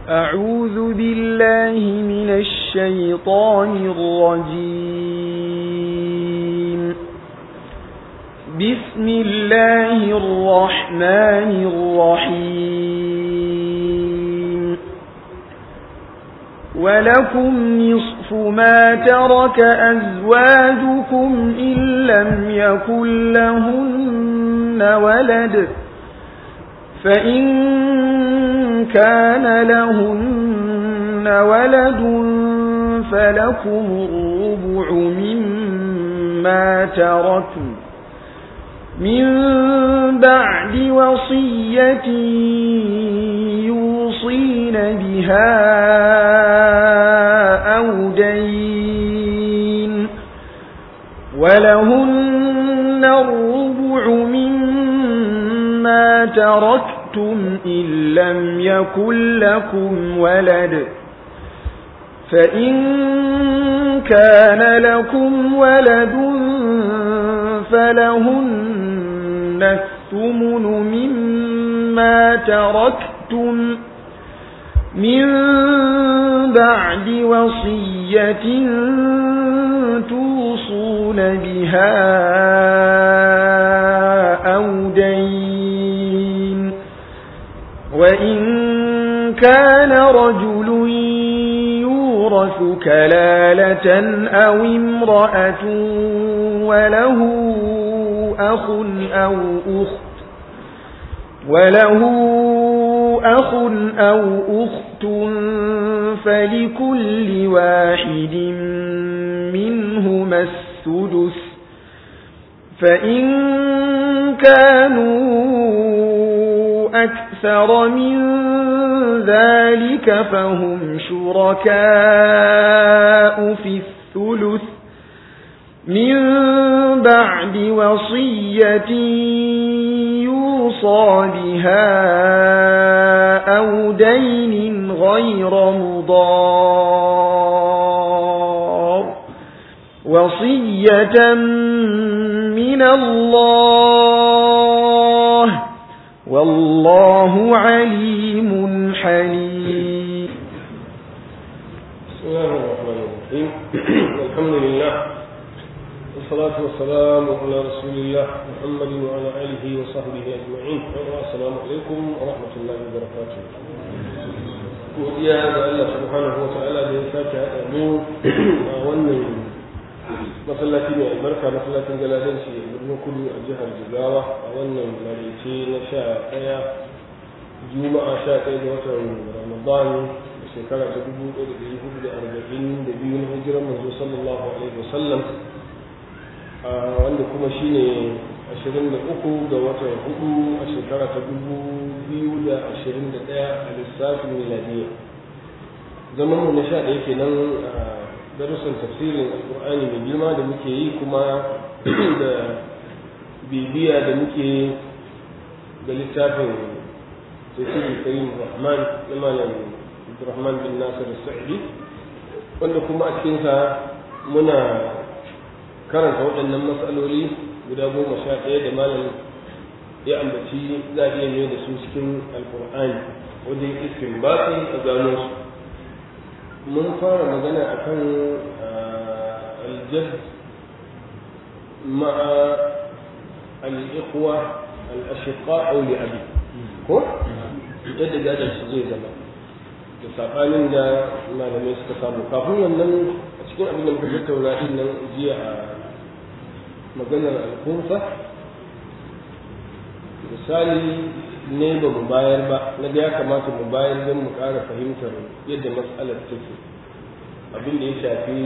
أعوذ بالله من الشيطان الرجيم بسم الله الرحمن الرحيم ولكم نصف ما ترك أزواجكم إن لم يكن لهن ولد فإن كان لهن ولد فلكم الربع مما تركوا من بعد وصية يوصين بها أو دين ولهن الربع مما تركتم إن لم يكن لكم ولد فإن كان لكم ولد فلهن الثمن مما تركتم من بعد وصية توصون بها أو دين وإن كان رجل يورث كلالة أو امرأة وله أخ أو أخت وله أخ أو أخت فلكل واحد منهما السدس فإن كانوا أكثر من ذلك فهم شركاء في الثلث من بعد وصية يوصى بها أو دين غير مضار وصية من الله والله عليم حليم بسم الله الرحمن الرحيم الحمد لله والصلاة والسلام على رسول الله محمد وعلى آله وصحبه أجمعين السلام عليكم ورحمة الله وبركاته godiya ga Allah subhanahu wa ta'ala da ya sake haɗa mu a wannan masallaci mai albarka masallacin galadanci a birnin kudu a jihar jigawa a wannan marice na sha ɗaya juma'a sha ɗaya ga watan ramadan da shekara ta dubu ɗaya da ɗari hudu da arba'in da biyu na hijirar manzo sallallahu alaihi wasallam wanda kuma shine ashirin da uku ga watan hudu a shekara ta dubu biyu da ashirin da ɗaya a lissafin miladiyya zaman mu na sha ɗaya kenan a darussan tafsirin alkur'ani mai girma da muke yi kuma da bibiya da muke da littafin tafsirin karim rahman na malam abdurrahman bin nasir sa'idi wanda kuma a cikinsa muna karanta waɗannan matsaloli guda goma sha ɗaya da malam ya ambaci za a iya mai da su cikin alkur'ani wajen iskin batsi a gano su mun fara magana akan aljad ma'a al'ikhwa al'ashiqa aw li'abi ko yadda gadon su zai zama da saɓanin da malamai suka samu kafin wannan a cikin abin da muka tattauna din nan jiya a maganar alkunsa misali ne ba mu bayar ba na ga ya kamata mu bayar don mu ƙara fahimtar yadda matsalar take abin da ya shafi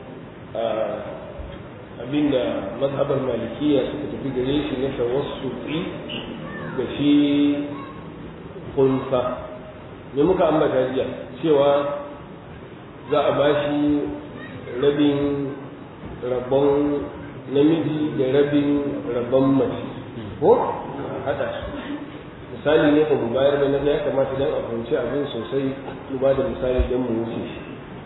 abin da mazhabar malikiya suka tafi gare shi na tawassufi ga shi kunsa me muka ambata jiya cewa za a ba shi rabin rabon namiji da rabin rabon mace ko haɗa su misali ne ba mu bayar ba na ya kamata dan a fahimci abin sosai mu ba da misali don mu wuce shi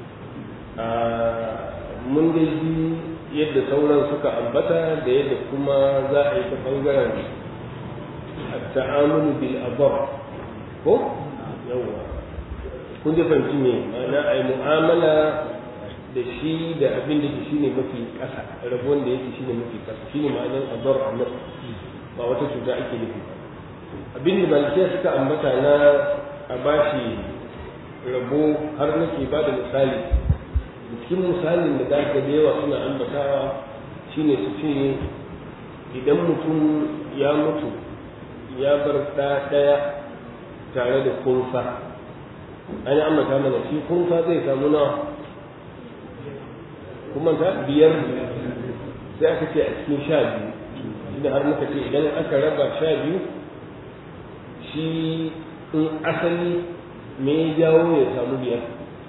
mun dai ji yadda sauran suka ambata da yadda kuma za a yi ta bangaren ta'amulu bil abar ko yawa kun ji fahimci ne ma'ana a yi mu'amala da shi da abin da shi ne mafi ƙasa rabon da yake shi ne mafi ƙasa shi ne ma'anar adar annas ba wata cuta ake nufi abin da malikiya suka ambata na a bashi rabo har nake ba da misali cikin misalin da za ka da yawa suna ambatawa shine su ce idan mutum ya mutu ya bar ɗa ɗaya tare da kunfa an yi ambata mana shi kunfa zai samu nawa kuma ta biyar sai aka ce a cikin sha biyu inda har muka ce idan aka raba sha biyu shi in asali me ya jawo ya samu biyar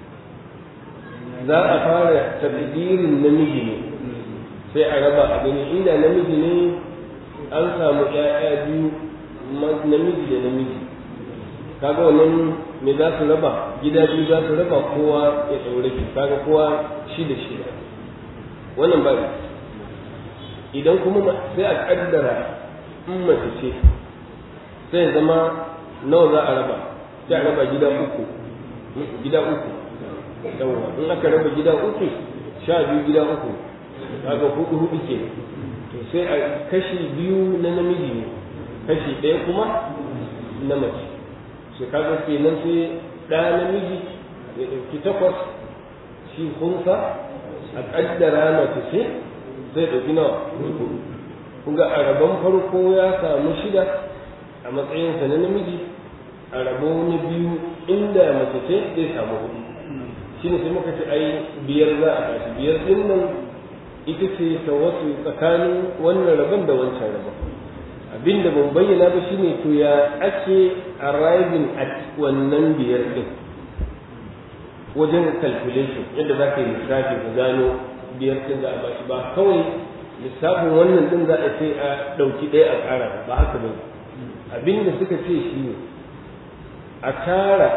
za a fara tabbirin namiji ne sai a raba a gani inda namiji ne an samu ‘ya'ya biyu namiji da namiji kaga wannan me za su raba gida biyu za su raba kowa ya ɗaure ki kaga kowa shi da shi wannan ba idan kuma sai a ƙaddara in mace ce sai zama nawa za a raba sai a raba gida uku gida uku yawwa in aka raba gida uku sha biyu gida uku kaga hudu hudu ke to sai a kashi biyu na namiji ne kashi ɗaya kuma na mace sai kaga kenan sai ɗaya namiji ya ɗauki takwas shi kunsa a ƙaddara mace ce zai ɗauki nawa kun ga a rabon farko ya samu shida a matsayinsa na namiji a rabo na biyu inda mace ce zai samu hudu shi ne sai muka ce ai biyar za a tashi biyar din nan ita ce ta wasu tsakanin wannan rabon da wancan rabon abin da ban bayyana ba shine to ya ake arriving at wannan biyar din wajen calculation yadda za ka yi lissafi ka gano biyar din za a bashi ba kawai lissafin wannan din za a sai a ɗauki ɗaya a ƙara ba haka ba abin da suka ce shi ne a tara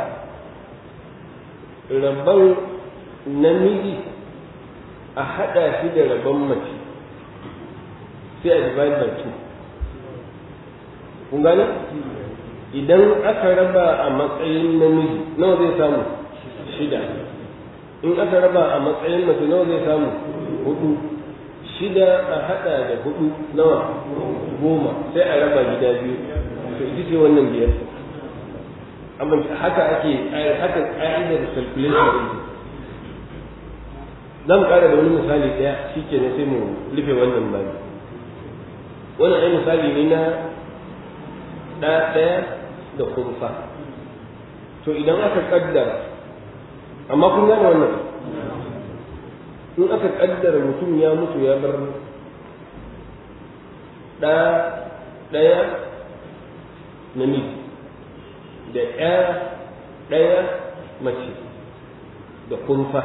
rabon namiji a haɗa shi da rabon mace sai a divide by two kun gane idan aka raba a matsayin namiji nawa zai samu shida in aka raba a matsayin mace nawa zai samu hudu shida a haɗa da hudu nawa goma sai a raba gida biyu to ita ce wannan biyar amma haka ake haka ƙa'idar calculation ɗin za mu ƙara da wani misali ɗaya shi ke sai mu rufe wannan bani wannan ai misali ne na ɗa ɗaya da kurfa to idan aka ƙaddara amma kun gane wannan in aka ƙaddara mutum ya mutu ya bar ɗa ɗaya namiji da ɗaya ɗaya mace da kurfa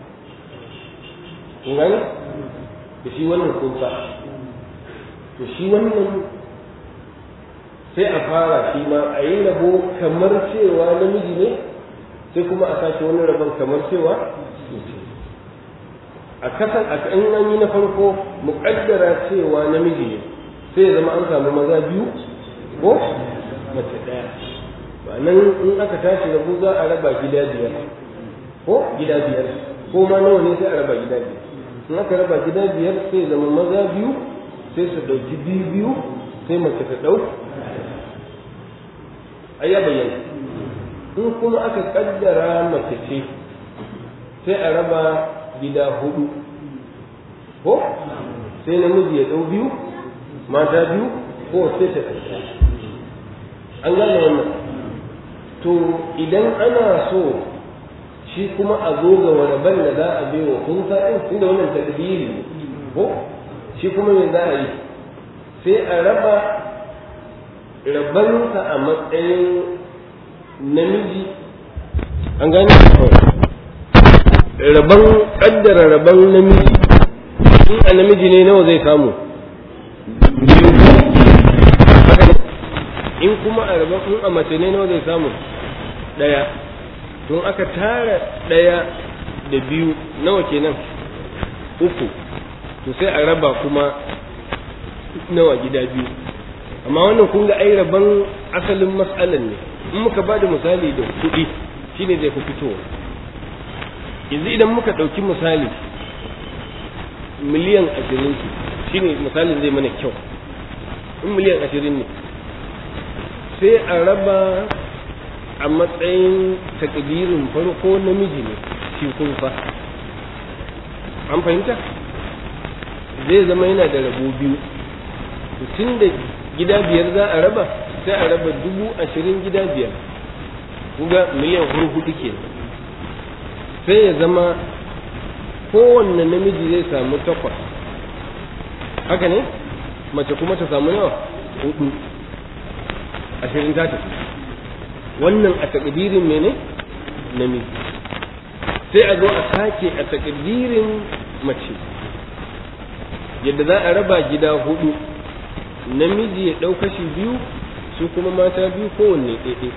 kun gani da shi wannan kunsa to shi wannan sai a fara shi ma a yi rabo kamar cewa namiji ne sai kuma a sake wani rabon kamar cewa a kasan a kan an yi na farko muƙaddara cewa namiji ne sai ya zama an samu maza biyu ko mace ɗaya ba nan in aka tashi rabo za a raba gida biyar ko gida biyar ko ma nawa ne sai a raba gida biyar in aka raba gida biyar sai zama maza biyu sai su ɗauki biyu biyu sai mace ta ɗau a ya bayyana in kuma aka ƙaddara mace ce sai a raba gida hudu ko sai namiji ya ɗau biyu mata biyu ko sai ta ɗauka an gane wannan to idan ana so shi kuma a zo ga waraban da za a bai wa kun sa'in inda wannan tadbiri ko shi kuma me za a yi sai a raba rabansa a matsayin namiji an gane raban kaddara raban namiji in a namiji ne nawa zai samu biyu in kuma a raban in a mace ne nawa zai samu ɗaya tun aka tara ɗaya da biyu nawa kenan uku to sai a raba kuma nawa gida biyu amma wannan kun ga ai raban asalin mas'alan ne in muka ba da misali da kuɗi shine zai fi fitowa yanzu idan muka ɗauki misali miliyan ashirin shine misalin zai mana kyau in miliyan ashirin ne sai a raba a matsayin takdirin farko namiji ne shi kunfa an fahimta zai zama yana da rabo biyu tun da gida biyar za a raba sai a raba dubu ashirin gida biyar kuga miliyan hurhudu ke sai ya zama kowanne namiji zai samu takwas haka ne mace kuma ta samu nawa hudu ashirin ta tafi wannan a takdirin mene namiji sai a zo a sake a takdirin mace yadda za a raba gida hudu namiji ya ɗau kashi biyu su kuma mata biyu kowanne ɗaiɗai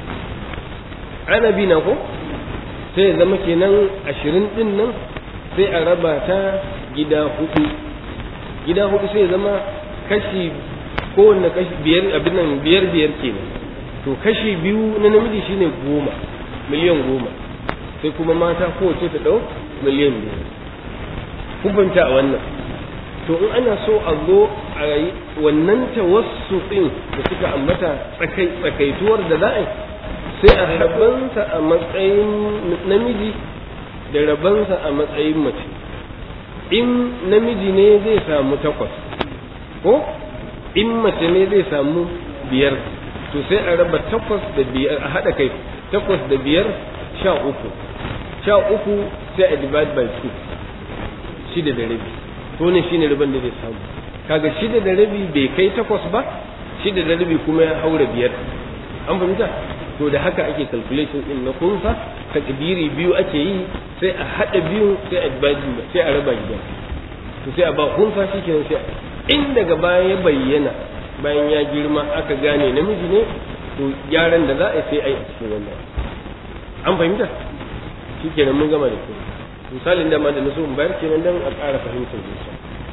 ana bi na ko sai ya zama kenan ashirin ɗin nan sai a raba ta gida hudu gida hudu sai ya zama kashi kowanne kashi biyar abin nan biyar biyar kenan to kashi biyu na namiji shine goma miliyan goma sai kuma mata kowace ta ɗau miliyan biyu kun fahimta a wannan to in ana so a zo a yi wannan tawassu ɗin da suka ambata tsakai tsakaituwar da za a yi sai a rabansa a matsayin namiji da rabansa a matsayin mace in namiji ne zai samu takwas ko in mace ne zai samu biyar to sai a raba takwas da biyar a haɗa kai takwas da biyar sha uku sha uku sai a divide by two shida da rabi to ne shine riban da zai samu kaga shida da rabi bai kai takwas ba shida da rabi kuma ya haura biyar an fahimta to da haka ake calculation din na kunsa takdiri biyu ake yi sai a hada biyu sai a sai a raba gida to sai a ba kunsa shikenan sai in daga baya ya bayyana bayan ya girma aka gane namiji ne to gyaran da za a sai a yi a cikin wannan an fahimta shikenan mun gama da kuma misalin da ma da naso in bayar kenan dan a ƙara fahimtar zuciya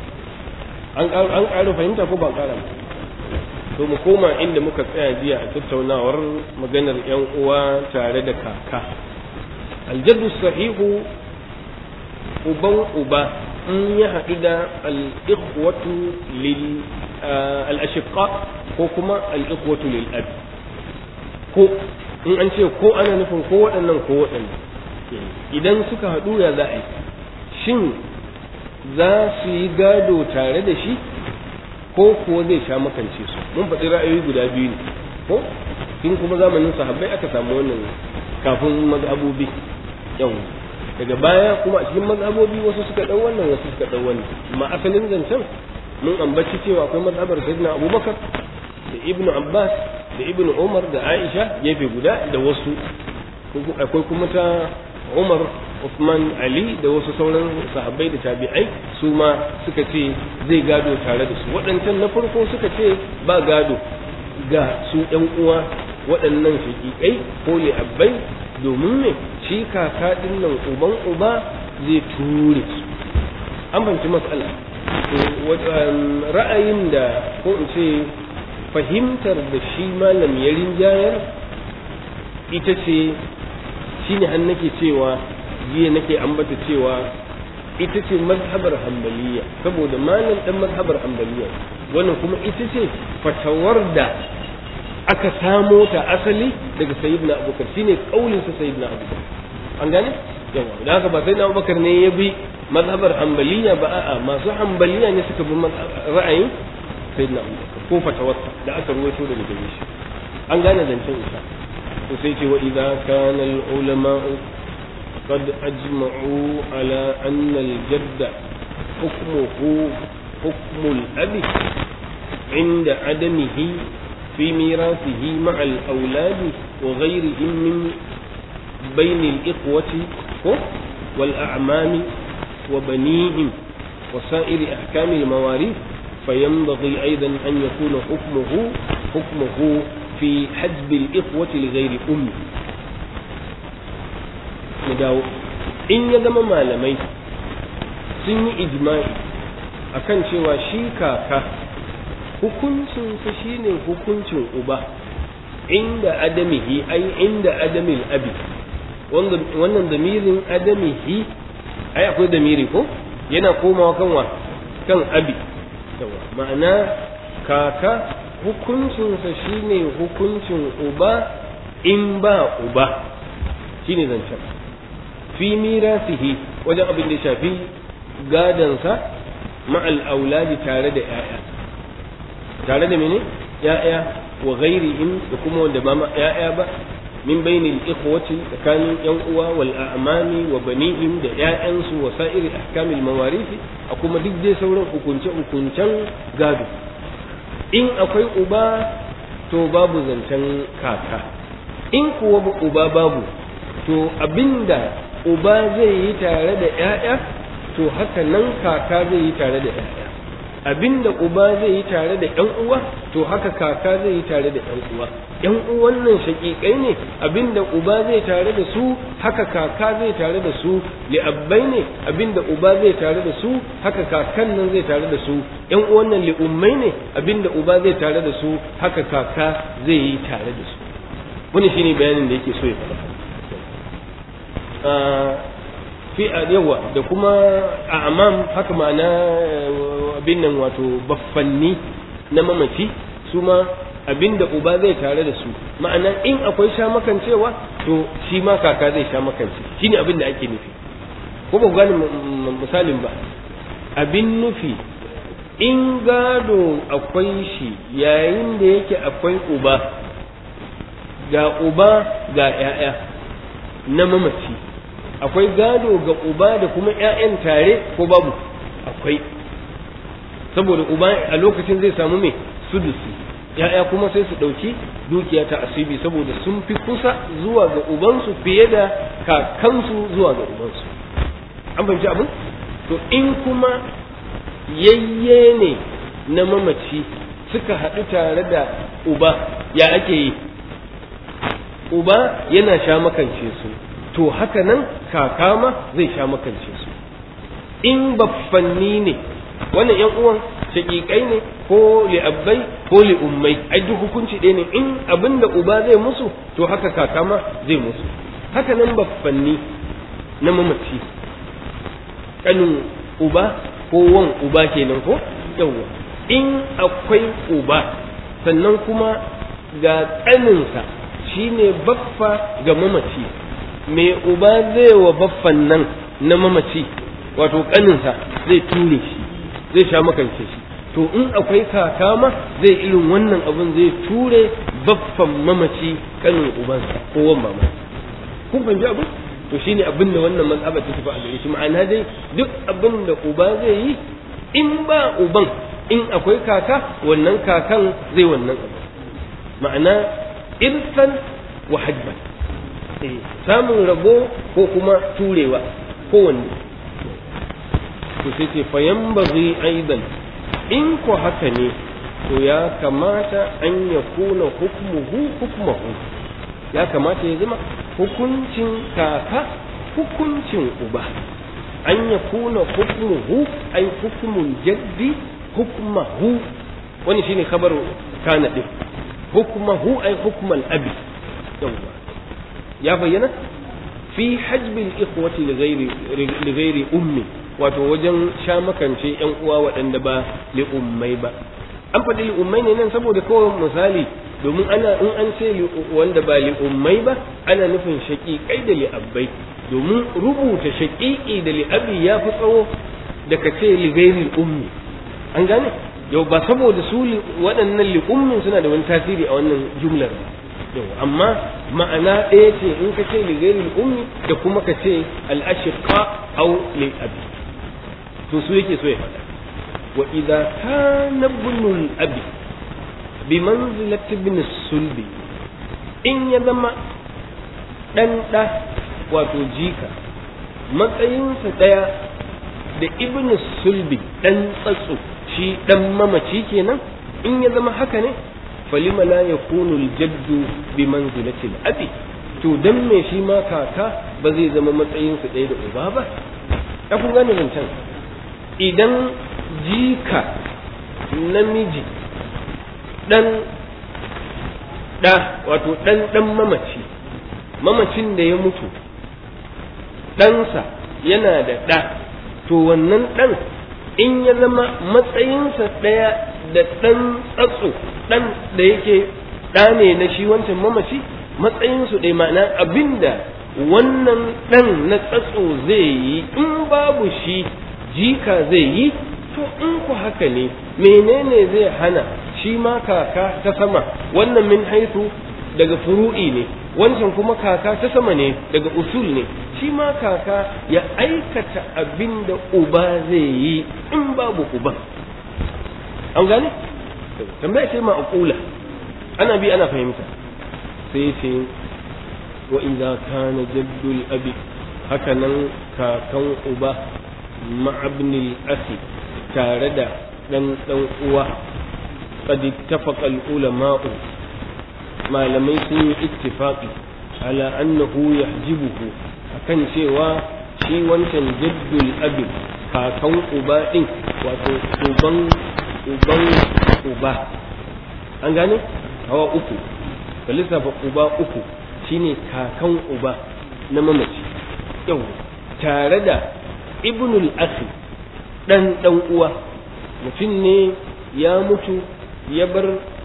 an an ƙara fahimta ko ba ƙara ba to mu koma inda muka tsaya jiya a tattaunawar maganar yan uwa tare da kaka aljaddu sahihu uban uba in ya haɗu da al-ikhwatu lil al-ashqa ko kuma al-ikhwatu lil ab ko in an ce ko ana nufin ko waɗannan ko waɗannan idan suka haɗu ya za a yi shin za su yi gado tare da shi ko kuwa zai sha makance su mun faɗi ra'ayoyi guda biyu ne ko tun kuma zamanin sahabbai aka samu wannan kafin mazhabobi yau daga baya kuma a cikin mazhabobi wasu suka ɗau wannan wasu suka ɗau wannan amma asalin zancen mun ambaci cewa akwai mazhabar sayyidina abubakar da ibnu abbas da ibnu umar da aisha gefe guda da wasu akwai kuma ta Umar Uthman Ali da wasu sauran sahabbai da tabi'ai su ma suka ce zai gado tare da su waɗancan na farko suka ce ba gado ga su ɗan uwa waɗannan shaƙiƙai ko li'abbai domin me shi kaka ɗin nan uban uba zai ture su an fahimci matsala ra'ayin da ko in ce fahimtar da shi malam ya rinjayar ita ce shi ne an nake cewa jiya nake ambata cewa ita ce mazhabar hambaliya saboda malam dan mazhabar hambaliya wannan kuma ita ce fatawar da aka samo ta asali daga sayyidina abubakar shine kaulin sa sayyidina abubakar an gane yawa da haka ba sayyidina abubakar ne ya bi mazhabar hambaliya ba a'a masu hambaliya ne suka bi ra'ayin sayyidina abubakar ko fatawarsa da aka ruwaito daga gare shi an gane zancen isa وسيتي وإذا كان العلماء قد أجمعوا على أن الجد حكمه حكم الأب عند عدمه في ميراثه مع الأولاد وغيرهم من بين الإخوة والأعمام وبنيهم وسائر أحكام المواريث فينبغي أيضا أن يكون حكمه حكمه في حجب الإخوة لغير أم مداو إن يدم malamai sun yi ijma'i akan cewa shi kaka hukuncinsa shine hukuncin uba inda adamihi ai inda adamil abi wannan damirin adamihi ai akwai damiri ko yana komawa kan wa kan abi ma'ana kaka hukuncinsa shine hukuncin uba in ba uba shine zancen fi mirasihi wajen abin da shafi gadansa ma'al auladi tare da 'ya'ya tare da mene 'ya'ya wa ghairihim da kuma wanda ba 'ya'ya ba min bainil ikhwati tsakanin yan uwa wal a'mami wa banihim da 'ya'yansu wa sa'iri ahkamil mawarisi a kuma duk dai sauran hukunce hukuncen gado in akwai uba to babu zancen kaka in kuwa uba babu to abinda uba zai yi tare da ‘ya'ya to haka nan kaka zai yi tare da ‘ya'ya abinda uba zai yi tare da ‘yan uwa to haka kaka zai yi tare da ‘yan uwa ‘yan uwan nan shaƙiƙai ne abinda uba zai tare da su haka kaka zai tare da su li'abbai ne abinda uba zai tare da su haka kakan nan zai tare da su ‘yan uwan nan li'ummai ne abinda uba zai tare da su haka kaka zai yi tare da su wani shine bayanin da yake so ya faɗa fi yawa da kuma a amam haka ma'ana abin nan wato baffanni na mamaci su ma abin da uba zai tare da su ma'ana in akwai sha makancewa to shi ma kaka zai sha makance shine abin da ake nufi ko ba gane misalin ba abin nufi in gado akwai shi yayin da yake akwai uba ga uba ga 'ya'ya na mamaci akwai gado ga uba da kuma 'ya'yan tare ko babu akwai saboda uba a lokacin zai samu mai sudusi ya'ya kuma sai su ɗauki dukiya ta asibi saboda sun fi kusa zuwa ga ubansu fiye da kakansu zuwa ga ubansu an fahimci abin to in kuma yayye ne na mamaci suka haɗu tare da uba ya ake yi uba yana sha makance su to haka nan kaka ma zai sha makance su in baffanni ne wannan yan uwan shaƙiƙai ne ko li'abbai ko li'ummai ai duk hukunci ɗaya ne in abin da uba zai musu to haka kaka ma zai musu haka nan baffanni na mamaci ƙanin uba ko wan uba kenan ko yawwa in akwai uba sannan kuma ga ƙaninsa shine baffa ga mamaci me uba zai wa baffan nan na mamaci wato ƙaninsa zai ture shi zai sha makance shi to in akwai kaka ma zai irin wannan abin zai ture baffan mamaci ƙanin ubansa ko wan mama kun fahimci abin to shine abin da wannan mazhaba ta tafi a gare shi ma'ana dai duk abin da uba zai yi in ba uban in akwai kaka wannan kakan zai wannan abu ma'ana irsan wa hajban samun rabo ko kuma turewa kowanne to sai ce fayan bari aidan in ko haka ne to ya kamata an ya kuna hukmuhu hukmuhu ya kamata ya zama hukuncin kaka hukuncin uba an ya kuna hukmuhu ai hukmun jaddi hukmahu wani shine kabar kana din hukmahu ai hukman abi yawwa ya bayyana fi hajbil ikhwati li ghairi li ghairi ummi wato wajen sha makance yan uwa waɗanda ba li ummai ba an faɗi li ummai ne nan saboda kawai misali domin ana in an ce wanda ba li ummai ba ana nufin shaƙiƙai da li abbai domin rubuta shaƙiƙi da li abi ya fi tsawo da ka ce li ghairi ummi an gane yau ba saboda su waɗannan li ummin suna da wani tasiri a wannan jumlar ba yau amma ma'ana ɗaya ce in ka ce li ghairi ummi da kuma ka ce al-ashqa aw li abi to su yake so ya faɗa wa idza kana ibnul abi bi manzilati ibn sulbi in ya zama dan da wato jika matsayinsa ɗaya da ibn sulbi dan tsatso shi dan mamaci kenan in ya zama haka ne falima la yakunu aljaddu bi manzilati al-abi to dan me shi ma kaka ba zai zama matsayin su ɗaya da uba ba ya kun gane zancen idan jika namiji dan da wato dan dan mamaci mamacin da ya mutu ɗansa yana da ɗa to wannan ɗan in ya zama matsayinsa ɗaya da ɗan tsatso ɗan da yake ɗa ne na shi wancan mamaci matsayinsu ɗaya ma'ana abinda wannan ɗan na tsatso zai yi in babu shi jika zai yi to in ku haka ne menene zai hana shi ma kaka ta sama wannan min haitu daga furu'i ne wancan kuma kaka ta sama ne daga usul ne shi ma kaka ya aikata abin da uba zai yi in babu uban an gane tambaya ce ma aqula ana bi ana fahimta sai ce wa idza kana jaddul abi haka nan kakan uba ma'abnil asi tare da dan dan uwa qad ittafaqa al ulama'u malamai sun yi ittifaqi ala annahu yahjibuhu akan cewa shi wancan jaddul abi kakan uba din wato uban uban uba an gane hawa uku ka lissafa uba uku shine kakan uba na mamaci yau tare da ibnul akhi dan dan uwa mutum ne ya mutu ya bar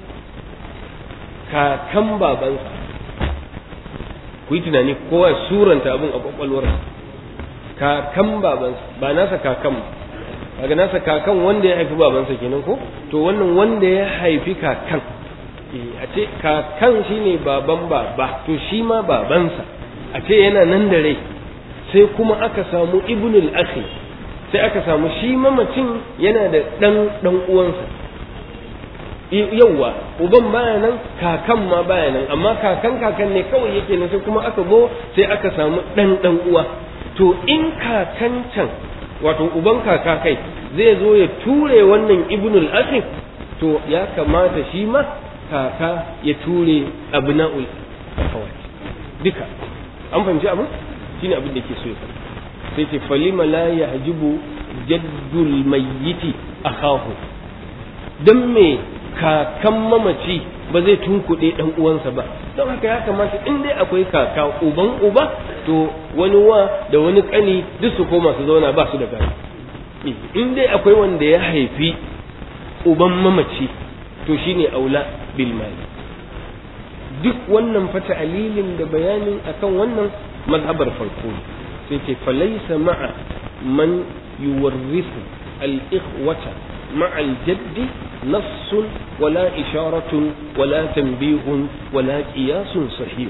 kakan babansa ku yi tunani kowa suranta abin a kwakwalwar kakan babansa ba nasa kakan ba daga nasa kakan wanda ya haifi babansa kenan ko to wannan wanda ya haifi kakan a ce kakan shine baban baba to shi ma babansa a ce yana nan da rai sai kuma aka samu ibnul akhi sai aka samu shi mamacin yana da dan dan uwansa yauwa uban baya nan kakan ma baya nan amma kakan kakan ne kawai yake nan sai kuma aka zo sai aka samu dan dan uwa to in kakan can wato uban kaka kai zai zo ya ture wannan ibnul akhi to ya kamata shi ma kaka ya ture abna'ul akhawat duka an fahimci abin shine abin da ke so ya sai ce falima la yahjibu jaddul mayyiti akahu dan me kakan mamaci ba zai tunkuɗe ɗan uwansa ba don haka ya kamata in dai akwai kaka uban uba to wani wa da wani ƙani duk su koma su zauna ba su da gani in dai akwai wanda ya haifi uban mamaci to shine aula bil mali duk wannan fata alilin da bayanin akan wannan mazhabar farko sai ce falaisa ma'a man yuwarrisu al-ikhwata ma'a al-jaddi نص ولا إشارة ولا تنبيه ولا قياس صحيح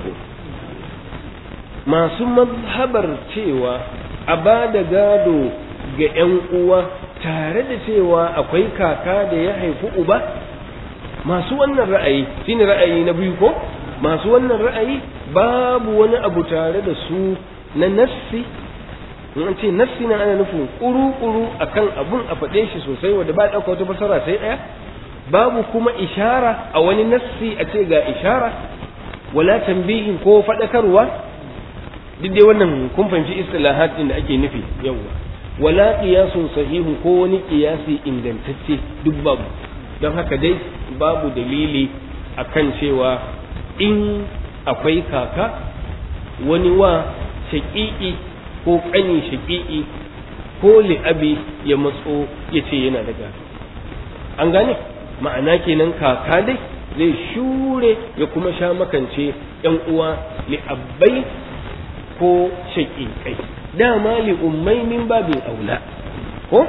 ما ثم مذهبر cewa a ba da gado ga 'yan uwa tare da cewa akwai kaka da ya haifi uba masu wannan ra'ayi shine ra'ayi na biyu ko masu wannan ra'ayi babu wani abu tare da su na nassi in an ce nassi na ana nufin kuru-kuru akan abun a faɗe shi sosai wanda ba ɗauka wata fasara sai ɗaya babu kuma ishara a wani nassi a ce ga ishara wala tambihin ko faɗakarwa duk dai wannan kun fahimci istilahat din da ake nufi yawa wala qiyasun sahihun ko wani qiyasi ingantacce duk babu don haka dai babu dalili akan cewa in akwai kaka wani wa shaƙiƙi ko ƙani shaƙiƙi ko li'abi ya matso ya ce yana da gado an gane ma'ana kenan kaka dai zai shure ya kuma sha makance yan uwa li'abbai ko shaƙiƙai dama li'ummai min babin aula ko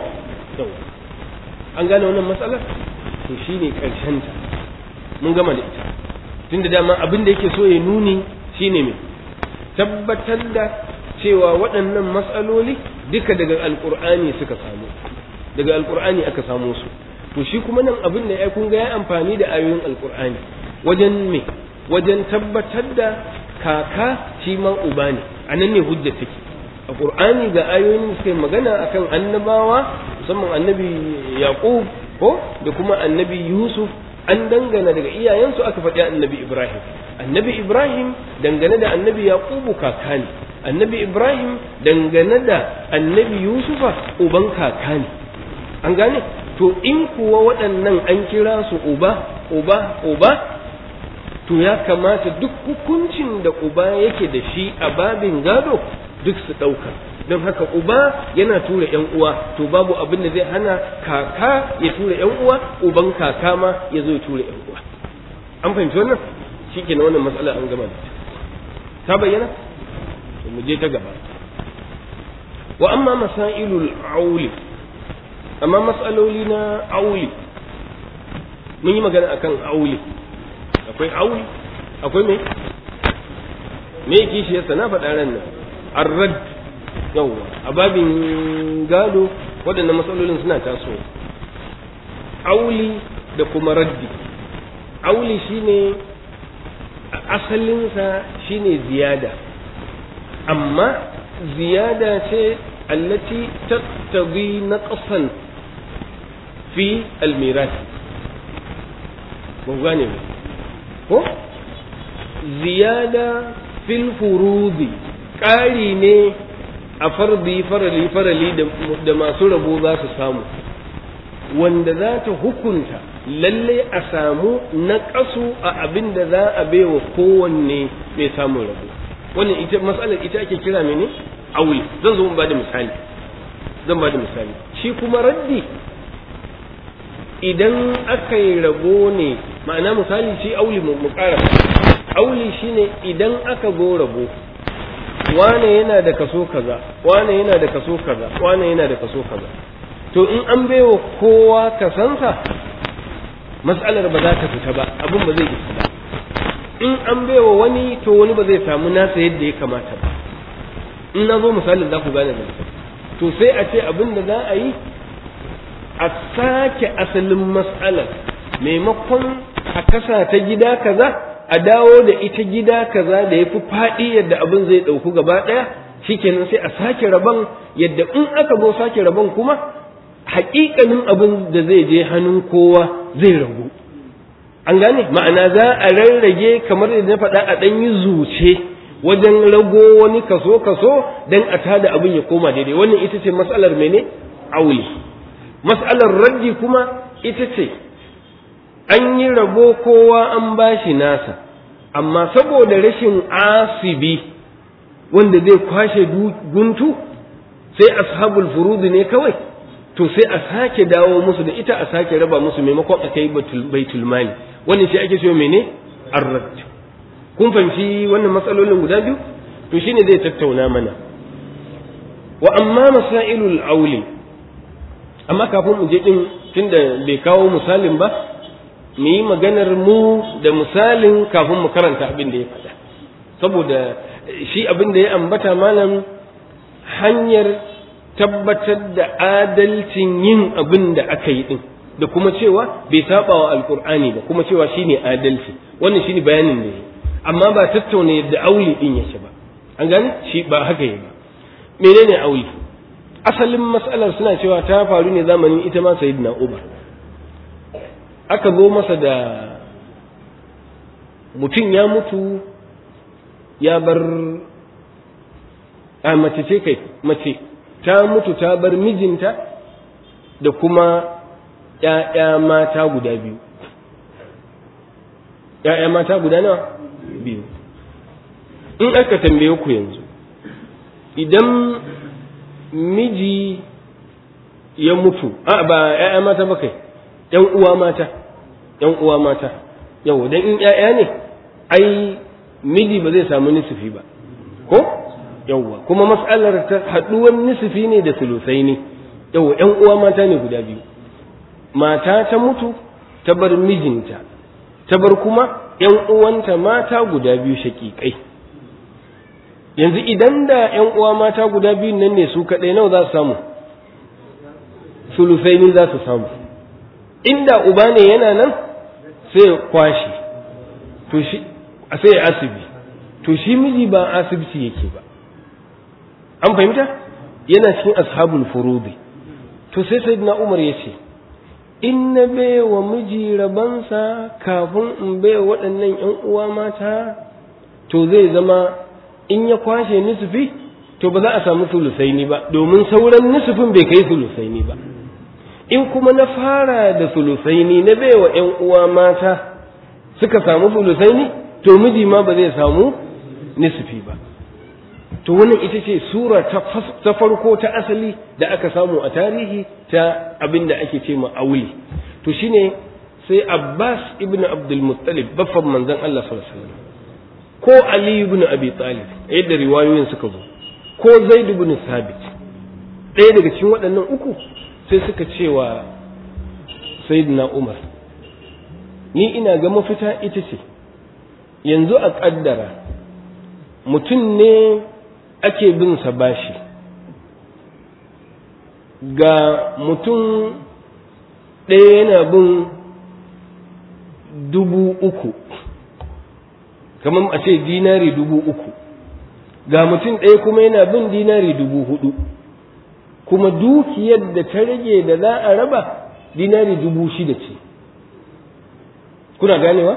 an gane wannan matsalar to shine ƙarshen ta mun gama da ita tunda dama abin da yake so ya nuni shine me tabbatar da cewa waɗannan matsaloli duka daga alƙur'ani suka samu daga alƙur'ani aka samu su to shi kuma nan abin da ya kun ga ya amfani da ayoyin alƙur'ani wajen me wajen tabbatar da kaka shi ma uba ne a nan ne hujja take a ƙur'ani ga ayoyin da suka magana akan annabawa musamman annabi yaqub ko da kuma annabi yusuf an dangana daga iyayensu aka faɗi annabi ibrahim annabi ibrahim dangane da annabi yaqubu kaka ne annabi ibrahim dangane da annabi yusufa uban kaka ne an gane to in kuwa waɗannan an kira su uba uba uba to ya kamata duk hukuncin da uba yake da shi a babin gado duk su ɗauka don haka uba yana tura ‘yan uwa to babu abin da zai hana kaka ya tura ‘yan uwa uban kaka ma ya zo ya tura ‘yan uwa an fahimci wannan shi ke wannan matsala an gama da ta bayyana to mu je ta gaba wa amma masailul auli amma matsaloli na auli mun yi magana akan auli akwai auli akwai me me kishiyarsa na faɗa ran nan arrad yawwa a babin gado waɗannan matsalolin suna taso auli da kuma raddi auli shine asalinsa shine ziyada amma ziyada ce allati tattabi naqsan fi almirasi mun gane ko ziyada fil furudi ƙari ne a fardi farali farali da masu rabo za su samu wanda za ta hukunta lalle a samu naƙasu a abin da za a baiwa kowanne mai samun rabo wannan ita matsalar ita ake kira mene aure zan zo ba da misali zan ba da misali shi kuma raddi idan aka yi rabo ne ma'ana misali shi auli mu ƙara auli shine idan aka go rabo wane yana da kaso kaza wane yana da kaso kaza wane yana da kaso kaza to in an baiwa kowa kasansa matsalar ba za ta fita ba abin ba zai isa ba in an baiwa wani to wani ba zai samu nasa yadda ya kamata ba in na zo misalin za ku gane da to sai a ce abin da za a yi a sake asalin matsalar maimakon a kasa ta gida kaza a dawo da ita gida kaza da ya fi faɗi yadda abin zai ɗauku gaba ɗaya shikenan sai a sake rabon yadda in aka zo sake rabon kuma haƙiƙanin abin da zai je hannun kowa zai ragu an gane ma'ana za a rarrage kamar da na faɗa a ɗan yi zuce wajen rago wani kaso kaso don a tada abin ya koma daidai wannan ita ce matsalar mene auli matsalar raddi kuma ita ce an yi rabo kowa an bashi nasa amma saboda rashin asibi wanda zai kwashe guntu sai ashabul furudi ne kawai to sai a sake dawo musu da ita a sake raba musu maimakon a kai baitul mali wannan shi ake so mene arrad kun fahimci wannan matsalolin guda biyu to shine zai tattauna mana wa amma masailul auli amma kafin mu je din tunda bai kawo misalin ba mu yi maganar mu da misalin kafin mu karanta abin da ya faɗa saboda shi abin da ya ambata malam hanyar tabbatar da adalcin yin abin da aka yi din da kuma cewa bai saba wa alkur'ani ba kuma cewa shine adalci wannan shine bayanin da ya amma ba tattauna yadda auli din yake ba an gane shi ba haka yi ba menene auli asalin matsalar suna cewa ta faru ne zamanin ita ma sayyidina Umar aka zo masa da mutum ya mutu ya bar a mace ce kai mace ta mutu ta bar mijinta da kuma ‘ya'ya mata guda biyu ‘ya'ya mata guda nawa biyu in aka tambaye ku yanzu idan miji ya mutu a ba ‘ya'ya mata ba kai ‘yan uwa mata ‘yan uwa mata yau dan in ‘ya'ya ne ai miji ba zai samu nisufi ba ko yawwa kuma mas'alar ta haɗuwar nisufi ne da sulusai ne yawwa ‘yan uwa mata ne guda biyu mata ta mutu ta bar mijinta ta bar kuma ‘yan uwanta mata guda biyu shaƙiƙai yanzu idan da ‘yan uwa mata guda biyu nan ne su kaɗai nawa za su samu sulusai ne za su samu inda uba ne yana nan sai kwashi to shi sai ya asibi to shi miji ba asibiti yake ba an fahimta yana cikin ashabul furudi to sai sayyidina umar ya ce in na baiwa miji rabansa kafin in baiwa waɗannan ‘yan uwa mata to zai zama in ya kwashe nisufi to ba za a samu sulusaini ba domin sauran nisufin bai kai sulusaini ba in kuma na fara da sulusaini na baiwa ‘yan uwa mata suka samu sulusaini to miji ma ba zai samu nisufi ba an fahimta? to sai sayyidina umar ya ce in na baiwa miji rabansa kafin in baiwa waɗannan ‘yan uwa mata to zai zama in ya kwashe nisufi to ba za a samu sulusaini ba domin sauran nisufin bai kai sulusaini ba in kuma na fara da sulusaini na baiwa ‘yan uwa mata suka samu sulusaini to miji ma ba zai samu nisufi ba to wannan ita ce sura ta farko ta asali da aka samu a tarihi ta abin da ake ce ma'auli to shine sai abbas ibn abdul muttalib baffan manzon allah sallallahu alaihi wasallam ko ali ibn abi talib yadda riwayoyin suka zo ko zaid ibn sabit ɗaya daga cikin waɗannan uku sai suka cewa sayyidina umar ni ina ga mafita ita ce yanzu a ƙaddara mutum ne ake bin sa bashi ga mutum ɗaya yana bin dubu uku kamar a ce dinari dubu uku ga mutum ɗaya kuma yana bin dinari dubu hudu kuma dukiyar da ta rage da za a raba dinari dubu shida ce kuna ganewa?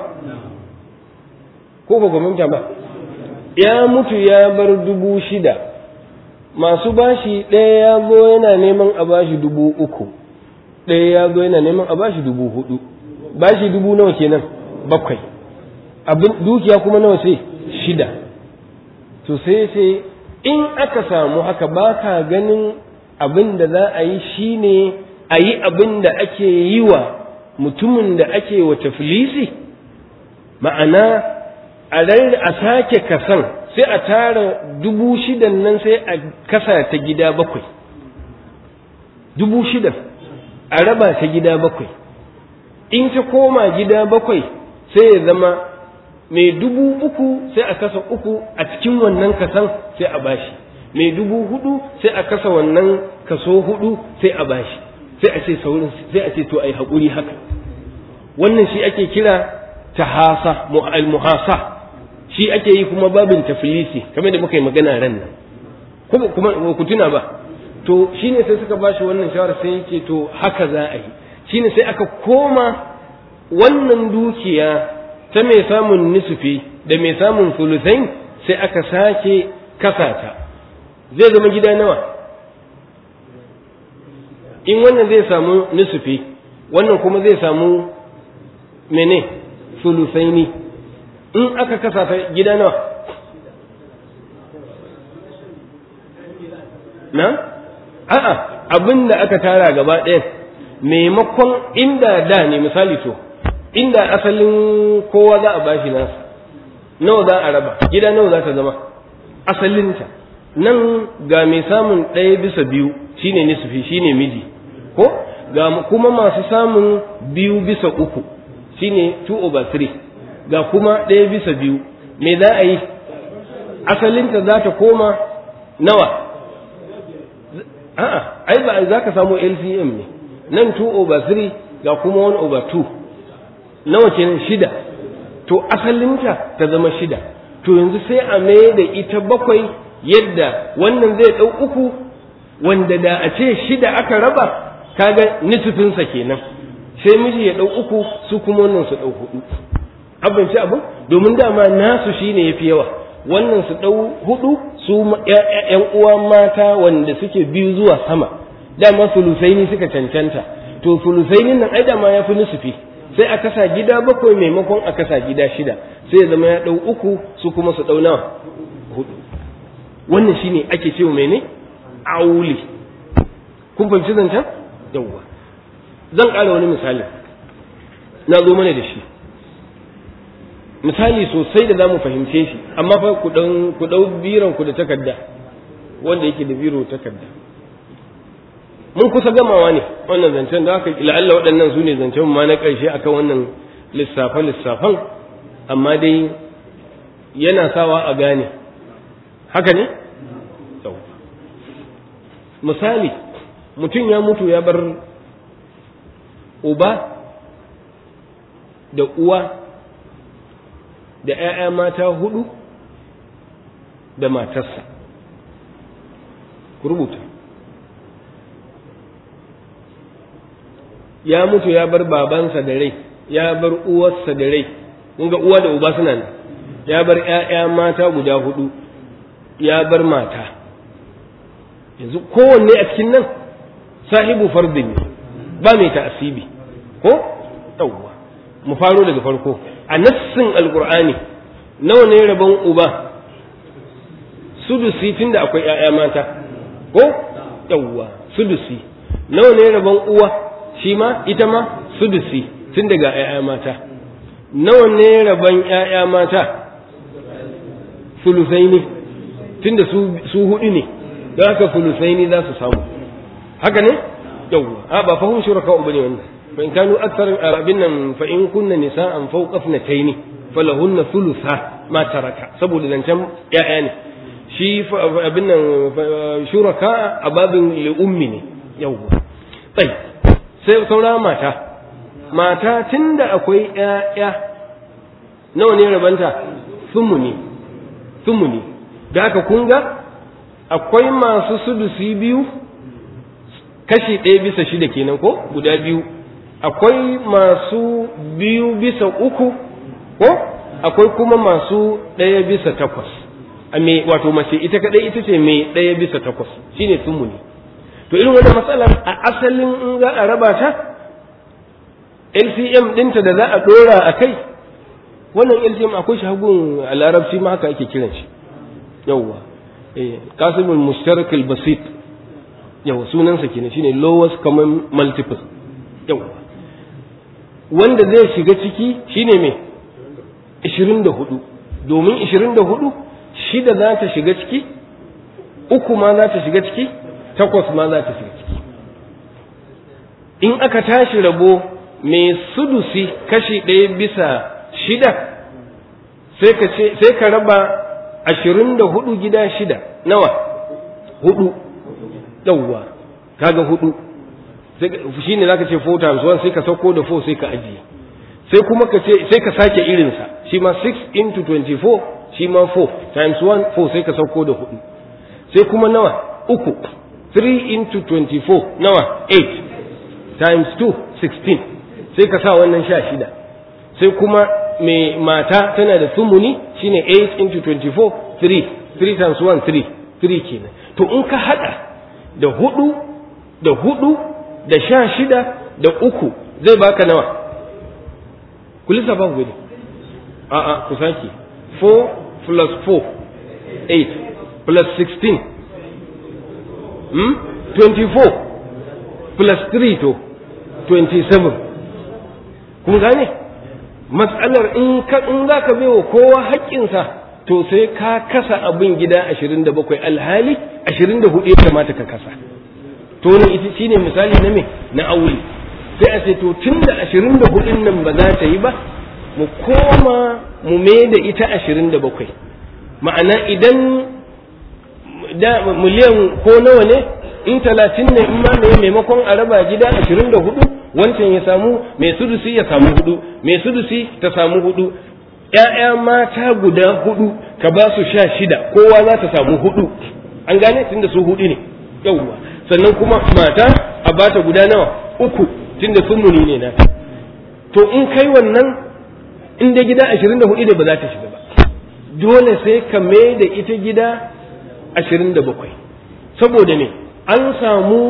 ko ba gwamnati ba ya mutu ya bar dubu shida masu bashi ɗaya ya zo yana neman a bashi dubu uku ɗaya ya zo yana neman a bashi dubu hudu bashi dubu nawa kenan bakwai abin dukiya kuma nawa ce shida to sai sai in aka samu haka ba ka ganin abin da za a yi shine a yi abin da ake yi wa mutumin da ake wa tafilisi ma'ana a sake kasan sai a tara dubu shidan nan sai a kasa ta gida bakwai dubu shidan a raba ta gida bakwai in ta koma gida bakwai sai ya zama mai dubu uku sai a kasa uku a cikin wannan kasan sai a bashi mai dubu hudu sai a kasa wannan kaso hudu sai a bashi sai a ce saurin sai a ce to ai haƙuri haka wannan shi ake kira tahasa muhasa shi ake yi kuma babin tafilisi kamar da muka yi magana ran nan kuma kuma ku tuna ba to shine sai suka bashi wannan shawara sai yake to haka za a yi shine sai aka koma wannan dukiya ta mai samun nisufi da mai samun sulusain sai aka sake kasata zai zama gida nawa in wannan zai samu nisufi wannan kuma zai samu mene sulusaini in aka kasa ta gida nawa na a'a abin da aka tara gaba ɗaya maimakon inda da ne misali to inda asalin kowa za a bashi nasa nawa za a raba gida nawa za ta zama asalinta nan ga mai samun ɗaya bisa biyu shine nisfi shine miji ko ga kuma masu samun biyu bisa uku shine 2 over 3 ga kuma ɗaya bisa biyu me za a yi asalinta za ta koma nawa a'a ai ba za ka samu LCM ne nan 2 over 3 ga kuma 1 over 2 nawa kenan shida to asalinta ta zama shida to yanzu sai a mai da ita bakwai yadda wannan zai ɗau uku wanda da a ce shida aka raba kaga nisufinsa kenan sai miji ya ɗau uku su kuma wannan su ɗau hudu abinci abin domin dama nasu shine yafi yawa wannan su ɗau hudu su ‘yan uwa mata wanda suke biyu zuwa sama dama sulusaini suka cancanta to sulusainin nan ai dama ya fi nusufi sai a kasa gida bakwai maimakon a kasa gida shida sai ya zama ya ɗau uku su kuma su ɗau nawa hudu wannan shine ake cewa mene auli kun fahimci zancen yawwa zan ƙara wani misali na zo mana da shi misali sosai da za mu fahimce shi amma fa ku ɗau biran ku da takarda wanda yake da biro takarda mun kusa gamawa ne wannan zancen da aka la'alla waɗannan su ne zancen ma na ƙarshe akan wannan lissafe lissafan amma dai yana sawa a gane haka ne misali mutum ya mutu ya bar uba da uwa da ‘ya'ya mata hudu da matarsa ku rubuta ya mutu ya bar babansa da rai ya bar uwarsa da rai kun ga uwa da uba suna nan ya bar ‘ya'ya mata guda hudu ya bar mata yanzu kowanne a cikin nan sahibu fardin ne ba mai ta'asibi ko yawwa mu faro daga farko a nassin alkur'ani nawa ne rabon uba sudusi tunda akwai ƴaƴa mata ko yawwa sudusi nawa ne rabon uwa shi ma ita ma sudusi tun daga ƴaƴa mata nawa ne rabon ƴaƴa mata sulusaini tunda su su hudu ne don haka sulusaini za su samu haka ne yawwa a ba fahim shuraka bane wannan fa in kanu akthar abin nan fa in kunna nisa'an fawqa ithnatayn falahunna thulutha ma taraka saboda zancen ƴaƴa ne shi abin nan shuraka a babin li ummi ne yawwa tsayi sai saura mata mata tunda akwai ƴaƴa nawa ne rabanta sumuni sumuni da haka kun ga akwai masu sudusi biyu kashi ɗaya bisa shida kenan ko guda biyu akwai masu biyu bisa uku ko akwai kuma masu ɗaya bisa takwas a me wato mace ita kaɗai ita ce mai ɗaya bisa takwas shine sumuni to irin wannan matsalar a asalin in za a raba ta LCM ɗinta da za a ɗora a kai wannan LCM akwai shagun a larabci ma haka ake kiran shi yawwa eh qasimul mushtarak al basit yawa sunansa kenan shine lowest common multiple yawa wanda zai shiga ciki shine me 24 domin 24 shida za ta shiga ciki uku ma za ta shiga ciki takwas ma za ta shiga ciki in aka tashi rabo mai sudusi kashi ɗaya bisa shida sai ka ce sai ka raba ashirin da hudu gida shida nawa hudu yawwa kaga hudu shi ne zaka ce 4 times 1 sai ka sauko da 4 sai ka ajiye sai kuma ka ce sai ka sake irinsa shi ma 6 into 24 shi ma 4 times 1 4 sai ka sauko da hudu sai kuma nawa uku 3 into 24 nawa 8 times 2 16 sai ka sa wannan sha shida sai kuma mai mata tana da sumuni shine 8 into 24 3 3 times 1 3 3 kenan to in ka hada da hudu da hudu da sha shida da uku zai baka nawa ku lissafa ku gani a'a ku sake 4 plus 4 8 plus 16 hmm? 24 plus 3 to 27 kun gane matsalar in ka in za ka wa kowa haƙƙinsa to sai ka kasa abin gida 27 alhali 24 ya kamata ka kasa to ne ita shine misali na me na aure sai a ce to tunda 24 nan ba za ta yi ba mu koma mu me da ita 27 ma'ana idan da miliyan ko nawa ne in talatin ne in ma mai maimakon a raba gida ashirin da hudu wancan ya samu mai sudusi ya samu hudu mai sudusi ta samu hudu ‘ya'ya mata guda hudu ka ba su sha shida kowa za ta samu hudu an gane tunda su hudu ne yauwa sannan kuma mata a bata guda nawa uku tunda sun muni ne nata to in kai wannan in da gida ashirin da hudu ne ba za ta shiga ba dole sai ka mai da ita gida ashirin da bakwai saboda ne an samu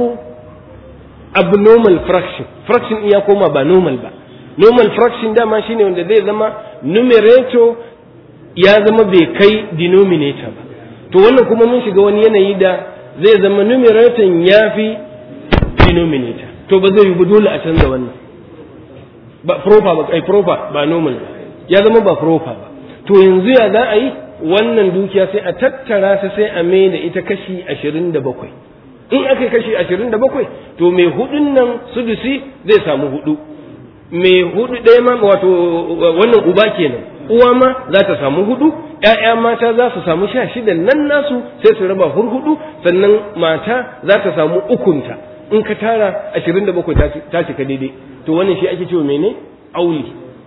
abnormal fraction fraction iya koma ba normal ba normal fraction dama shine wanda zai zama numerator ya zama bai kai denominator ba to wannan kuma mun shiga wani yanayi da zai zama numerator ya fi denominator to ba zai yi ba dole a canza wannan ba proper ba ai proper ba normal ba ya zama ba proper ba to yanzu ya za a yi wannan dukiya sai a tattara ta sai a mai da ita kashi ashirin da bakwai in aka kashi ashirin da bakwai to mai hudun nan sudusi zai samu hudu mai hudu ɗaya ma wato wannan uba kenan uwa ma za ta samu hudu ‘ya'ya mata za su samu sha shida nan nasu sai su raba hurhudu sannan mata za ta samu ukunta in ka tara ashirin da bakwai ta cika daidai to wannan shi ake cewa mene auli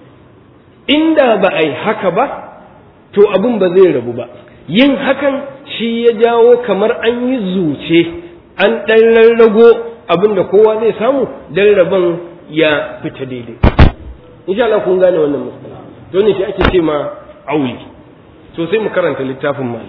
inda ba a yi haka ba to abin ba zai rabu ba yin hakan shi ya jawo kamar an yi zuce an ɗan rarrago abin da kowa zai samu dan rabon ya fita daidai insha Allah kun gane wannan matsala to ne shi ake ce ma auli to sai mu karanta littafin mal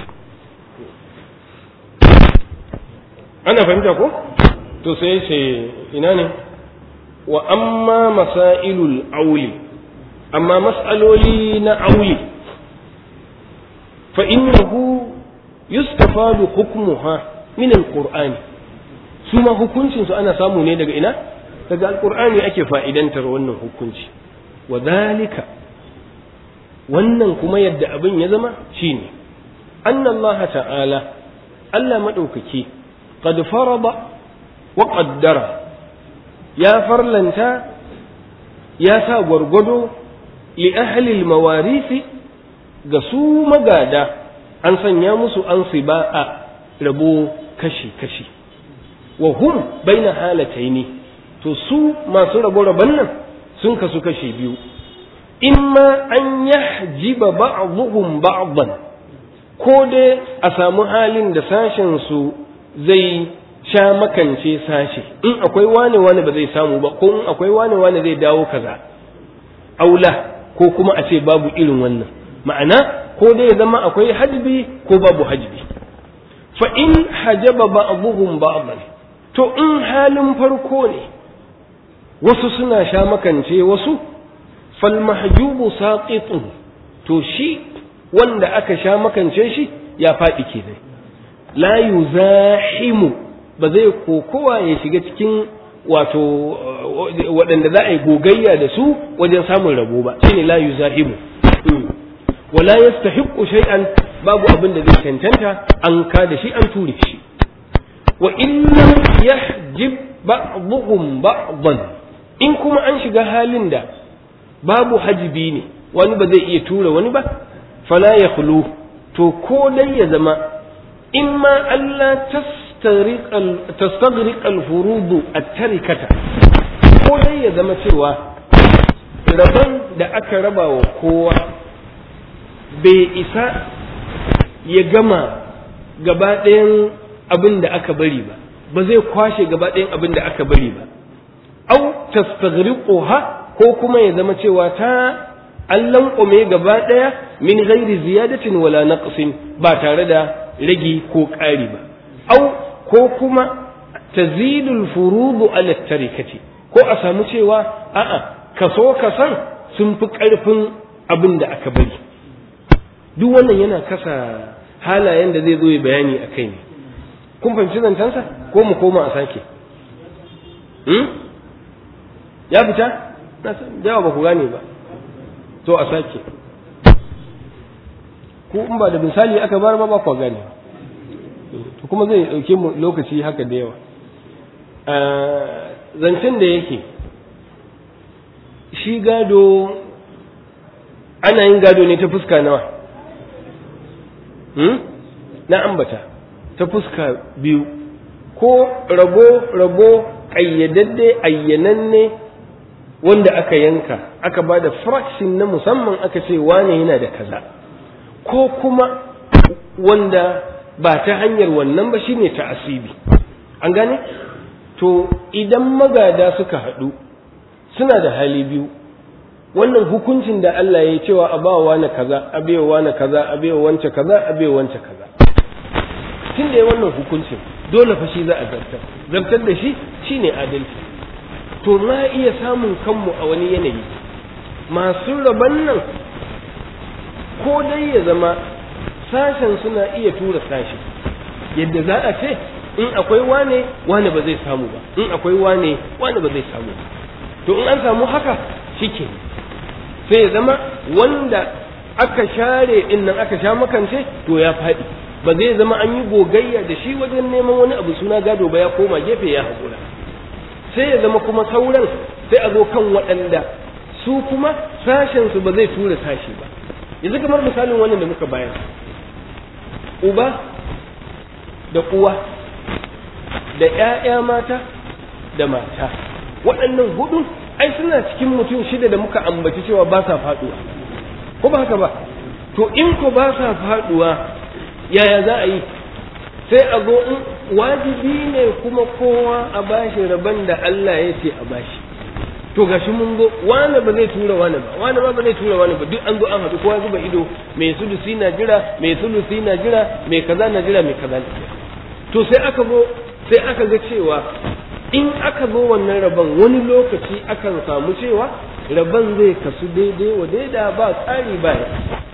ana fahimta ko to sai ce ina ne wa amma masailul auli amma mas'aloli na auli fa innahu yustafadu hukmuha min alqur'ani su ma hukuncin su ana samu ne daga ina daga alqur'ani ake fa'idantar wannan hukunci wa dhalika wannan kuma yadda abin ya zama shine anna Allah ta'ala Allah madaukaki qad farada wa qaddara ya farlanta ya sa gwargwado li ahli al-mawarisi ga su magada an sanya musu an a rabo kashi-kashi wa hum baina halataini to su masu rabo rabon nan sun kasu kashi biyu imma an yahjiba ba'dhum ba'dan ko dai a samu halin da sashen su zai sha makance sashe in akwai wane wane ba zai samu ba ko in akwai wane wane zai dawo kaza aula ko kuma a ce babu irin wannan ma'ana ko dai ya zama akwai hajbi ko babu hajbi fa in hajaba ba'dhum ba'dan to in halin farko ne wasu suna sha makance wasu fal mahjubu saqitun to shi wanda aka sha makance shi ya faɗi kenan la yuzahimu ba zai kokowa ya shiga cikin wato waɗanda za a yi gogayya da su wajen samun rabo ba shine la yuzahimu wala yastahiqqu shay'an babu abin da zai cancanta an ka da shi an ture shi wa in lam yahjib ba'dhum ba'dan in kuma an shiga halin da babu hajibi ne wani ba zai iya tura wani ba fala yakhlu to ko dai ya zama imma Allah tastaghriq al-furud at-tarikata ko dai ya zama cewa rabon da aka raba wa kowa bai isa ya gama gaba ɗayan abin da aka bari ba ba zai kwashe gaba ɗayan abin da aka bari ba au tastaghriquha ko kuma ya zama cewa ta an lanƙwame gaba ɗaya min ghairi ziyadatin wala naqsin ba tare da ragi ko ƙari ba au ko kuma tazidul furudu ala tarikati ko a samu cewa a'a kaso kasan sun fi ƙarfin abin da aka bari duk wannan yana kasa halayen da zai zo ya bayani a kai ne kun fahimci zancensa ko mu koma a sake ya fita na san yawa ba ku gane ba to a sake ko in ba da misali aka bar ba ba ku gane to kuma zai dauke mu lokaci haka da yawa zancen da yake shi gado ana yin gado ne ta fuska nawa na ambata ta fuska biyu ko rabo rabo ƙayyadadde ayyananne wanda aka yanka aka ba da fraction na musamman aka ce wane yana da kaza ko kuma wanda ba ta hanyar wannan ba shine ta asibi an gane to idan magada suka haɗu suna da hali biyu wannan hukuncin da Allah ya yi cewa a bawa na kaza a baiwa na kaza a baiwa wance kaza a baiwa wance kaza tun da ya wannan hukuncin dole fa shi za a zartar zartar da shi shine adalci to na iya samun kanmu a wani yanayi masu raban nan ko dai ya zama sashen suna iya tura sashi yadda za a ce in akwai wane wane ba zai samu ba in akwai wane wane ba zai samu ba to in an samu haka shike sai ya zama wanda aka share din nan aka sha makance to ya faɗi ba zai zama an yi gogayya da shi wajen neman wani abu suna gado ba ya koma gefe ya haƙura sai ya zama kuma sauran sai a zo kan waɗanda su kuma sashensu ba zai tura sashi ba yanzu kamar misalin wannan da muka bayar uba da uwa da ‘ya'ya mata da mata waɗannan hudu ai suna cikin mutum shida da muka ambaci cewa ba sa faɗuwa ko ba haka ba to in ko ba sa faɗuwa yaya za a yi sai a zo in wajibi ne kuma kowa a bashi rabon da Allah ya ce a bashi to gashi mun go wani ba zai tura wani ba wani ba ba zai tura wani ba duk an zo an haɗu kowa zuba ido mai sulusi na jira mai sulusi na jira mai kaza na jira mai kaza na jira to sai aka zo sai aka ga cewa in aka zo wannan rabon wani lokaci akan samu cewa rabon zai kasu daidai wa daida ba tsari ba ya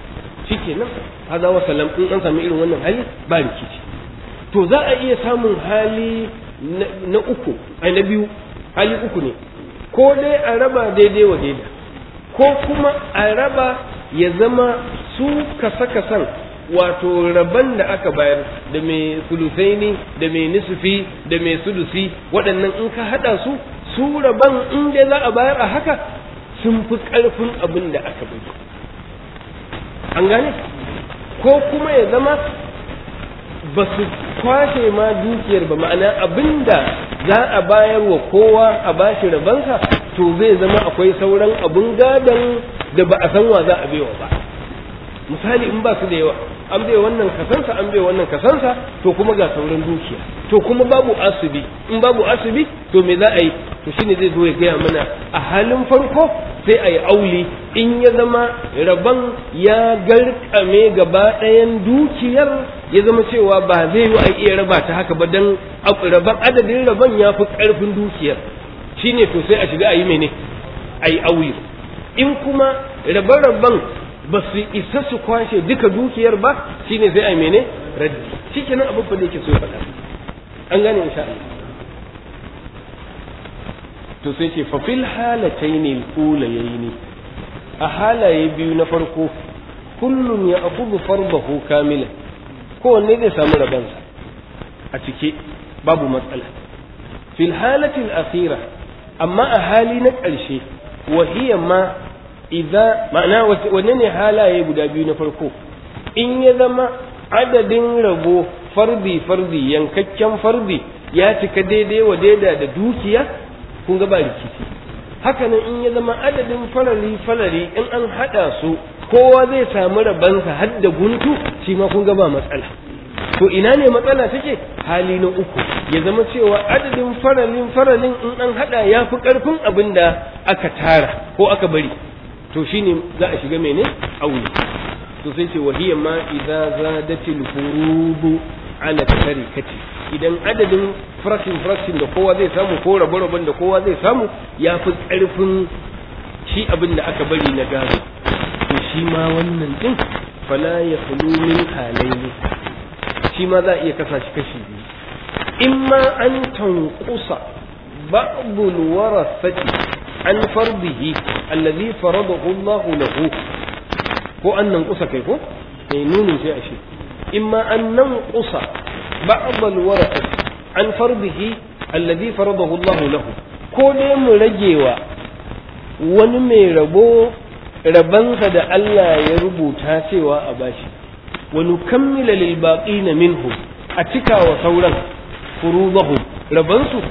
shikenan haza wa salam in an sami irin wannan hali ba rikici to za a iya samun hali na uku ai na biyu hali uku ne ko dai a raba daidai wa daida ko kuma a raba ya zama su kasa-kasan wato raban da aka bayar da mai sulusaini da mai nisfi da mai sudusi waɗannan in ka haɗa su su raban in dai za a bayar a haka sun fi ƙarfin abin da aka bai an gane ko kuma ya zama ba su kwashe ma dukiyar ba ma'ana abin da za a bayar wa kowa a bashi rabansa to zai zama akwai sauran abin gadon da ba a san wa za a baiwa ba misali in ba su da yawa an bai wannan kasansa an bai wannan kasansa to kuma ga sauran dukiya to kuma babu asibi in babu asibi to me za a yi to shine zai zo ya gaya mana a halin farko sai a yi auli in ya zama rabon ya garkame gaba ɗayan dukiyar ya zama cewa ba zai yi a iya raba ta haka ba don rabon adadin rabon ya fi ƙarfin dukiyar shine to sai a shiga a yi mene a yi auli in kuma rabe-raben ba su isa su kwashe duka dukiyar ba shine sai a mene raddi shikenan abin da yake so ya faɗa an gane insha Allah to sai ce fa fil halatayn al-ulayayn a halaye biyu na farko kullun ya akhudhu fardahu kamila kowanne zai samu rabansa a cike babu matsala fil halati al-akhira amma a hali na ƙarshe wa hiya ma idza ma'ana wanne ne halaye guda biyu na farko in ya zama adadin rabo fardi fardi yankakken fardi ya cika daidai wa daida da dukiya kun ga ba rikici haka nan in ya zama adadin farari farari in an hada su kowa zai samu rabansa har da guntu shi ma kun ga ba matsala to ina ne matsala take hali na uku ya zama cewa adadin faralin faralin in an hada ya fi karfin abin da aka tara ko aka bari to shine za a shiga mene aure to sai ce wahiyar ma idza zadatil furudu ala tarikati idan adadin fraction fraction da kowa zai samu ko rabe-raben da kowa zai samu ya fi ƙarfin shi abin da aka bari na gado to shi ma wannan din fala ya khulu min halaini shi ma za a iya kasa shi kashi biyu imma an tanqusa ba'dul warasati an fardihi allazi faradahu Allah lahu ko an nanqusa kai ko eh nunin sai a shi imma an nanqusa بعض الورثة عن فرضه الذي فرضه الله له ko dai mu ragewa wani mai rabo rabansa da Allah ya rubuta cewa a bashi wani kammila lil baqina minhu a cika wa sauran furudahum rabansu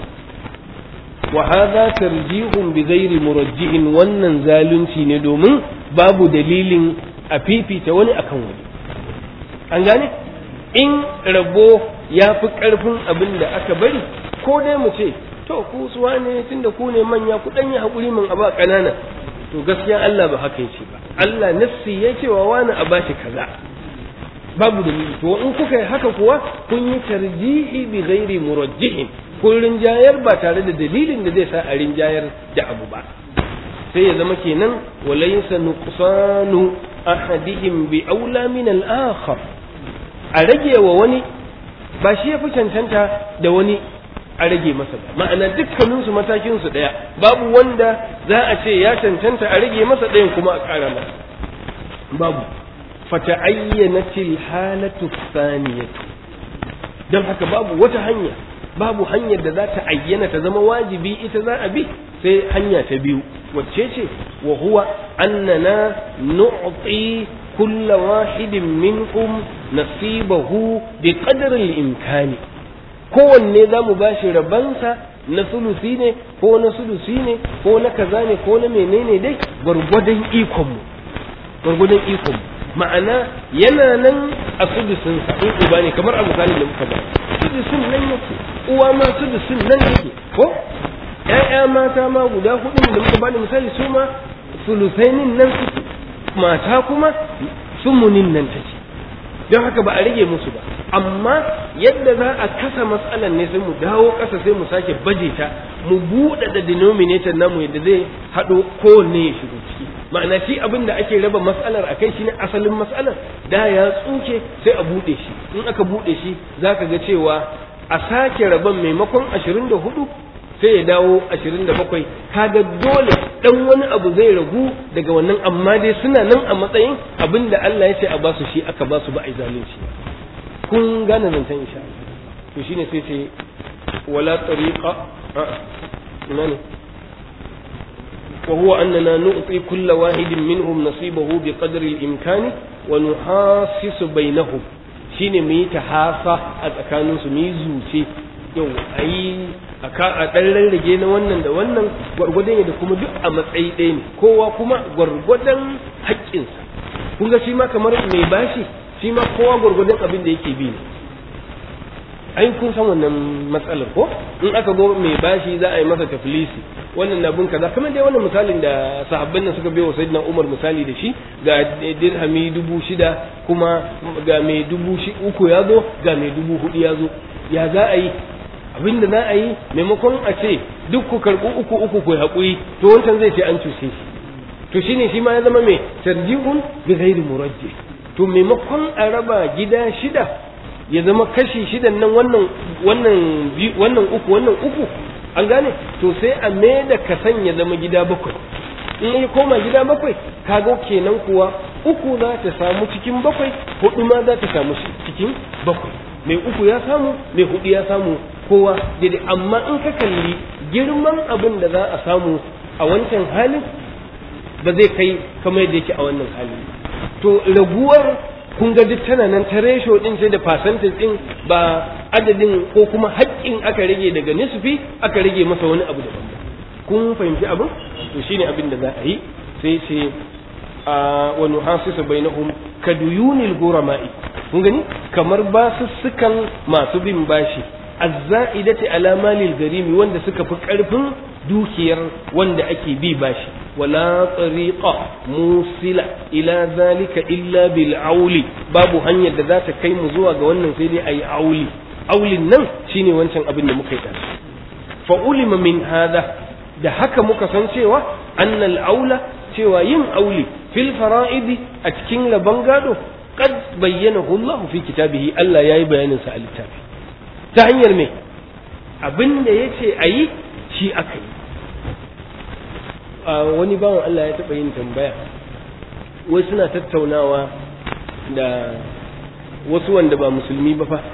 wa hadha tarjihun bi ghairi murajjihin wannan zalunci ne domin babu dalilin a fifita wani akan wani an gane in rabo ya fi ƙarfin abin da aka bari ko dai mu ce to ku suwa ne tunda ku ne manya ku ɗan yi haƙuri min aba ƙanana to gaskiya Allah ba haka yace ba Allah nafsi ya ce wa wani a bashi kaza babu dalili to in kuka yi haka kuwa kun yi tarjihi bi ghairi murajjihin kun rinjayar ba tare da dalilin da zai sa a rinjayar da abu ba sai ya zama kenan walaysa nuqsanu ahadihim bi aula min al-akhar a rage wa wani ba shi ya fi cancanta da wani a rage masa ba ma'ana dukkaninsu matakinsu ɗaya babu wanda za a ce ya cancanta a rage masa ɗayan kuma a ƙara masa babu fata'ayyanatil halatu saniyatu don haka babu wata hanya babu hanyar da za ta ayyana ta zama wajibi ita za a bi sai hanya ta biyu wacce ce wa huwa annana nu'ti كل واحد منكم نصيبه بقدر الإمكان kowanne za mu bashi rabansa na sulusi ne ko na sulusi ne ko na kaza ne ko na menene dai gwargwadon ikonmu gwargwadon ikonmu ma'ana yana nan a sudusinsa in uba ne kamar a misali da muka ba sudusin nan yake uwa ma sudusin nan yake ko ƴaƴa mata ma guda hudu da muka bani misali su ma sulusainin nan suke mata kuma sumunin nan take don haka ba a rage musu ba amma yadda za a kasa matsalan ne sai mu dawo ƙasa sai mu sake baje ta mu buɗe da denominator namu yadda zai haɗo kowanne ya shigo ciki ma'ana shi abin da ake raba matsalar a kai shine asalin matsalar da ya tsuke sai a buɗe shi in aka buɗe shi za ka ga cewa a sake rabon maimakon ashirin da hudu sai ya dawo ashirin da bakwai kaga dole dan wani abu zai ragu daga wannan amma dai suna nan a matsayin abin da Allah ya ce a basu shi aka basu ba a zalunci kun gane zancen insha Allah to shine sai ce wala tariqa ina ne وهو أننا نعطي كل واحد منهم نصيبه بقدر الإمكان ونحاسس بينهم shine mu yi tahasa a tsakaninsu mu yi zuce yau a yi a ɗan rarrage na wannan da wannan gwargwadon da kuma duk a matsayi ɗaya ne kowa kuma gwargwadon haƙƙinsa kun ga shi ma kamar mai bashi shi ma kowa gwargwadon abin da yake bi ne ai kun san wannan matsalar ko in aka go mai bashi za a yi masa taflisi wannan na bin kaza kamar dai wannan misalin da sahabban nan suka wa sayyidina Umar misali da shi ga dirhami dubu shida kuma ga mai dubu uku ya zo ga mai dubu hudu ya zo ya za a yi abin da za a yi maimakon a ce duk ku karɓi uku uku ku haƙuri to wancan zai ce an cuce shi to shine shi ma ya zama mai tarjihun bi ghairi murajjih to maimakon a raba gida shida ya zama kashi shidan nan wannan wannan wannan uku wannan uku an gane to sai a mai da kasan ya zama gida bakwai in ya koma gida bakwai kaga kenan kuwa uku za ta samu cikin bakwai hudu ma za ta samu cikin bakwai mai uku ya samu mai hudu ya samu kowa daidai amma in ka kalli girman abin da za a samu a wancan halin ba zai kai kamar yadda yake a wannan halin to raguwar kun ga duk tana nan ta resho din sai da percentage din ba adadin ko kuma haƙƙin aka rage daga nisfi aka rage masa wani abu daban kun fahimci abin to shine abin da za a yi sai ce a wa nuhasisu bainahum kaduyunil gurama'i kun gani kamar basussukan masu bin bashi azza'idati ala malil garimi wanda suka fi karfin dukiyar wanda ake bi bashi wala tariqa musila ila zalika illa bil auli babu hanyar da za ta kai mu zuwa ga wannan sai dai ayi auli aulin nan shine wancan abin da muka yi da fa ulima min hada da haka muka san cewa annal aula cewa yin auli fil fara'idi a cikin rabon gado qad bayyanahu Allah fi kitabihi Allah yayi bayanin sa a littafi ta hanyar me abin da yace ayi shi aka yi wani bawan Allah ya taɓa yin tambaya wai suna tattaunawa da wasu wanda ba musulmi ba fa